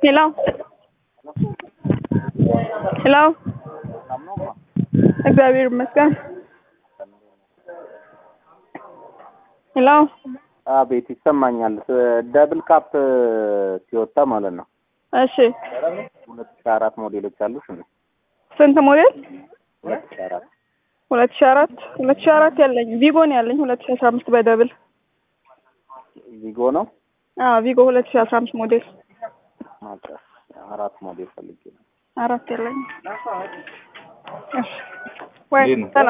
ሄሎ ሄሎ እግዚአብሔር ይመስገን። ሄሎ አቤት ይሰማኛል። ደብል ካፕ ሲወጣ ማለት ነው። እሺ ሁለት ሺህ አራት ሞዴሎች አሉሽ እንዴ? ስንት ሞዴል? ሁለት ሺህ አራት ሁለት ሺህ አራት ሁለት ሺህ አራት ያለኝ ቪጎ ነው ያለኝ ሁለት ሺህ አስራ አምስት በደብል ቪጎ ነው። አዎ ቪጎ ሁለት ሺህ አስራ አምስት ሞዴል ኦኬ፣ አራት ሞዴል ፈልጌ ነው። አራት ያለኝ እሺ ወይ እንዴት ነው? ሰላም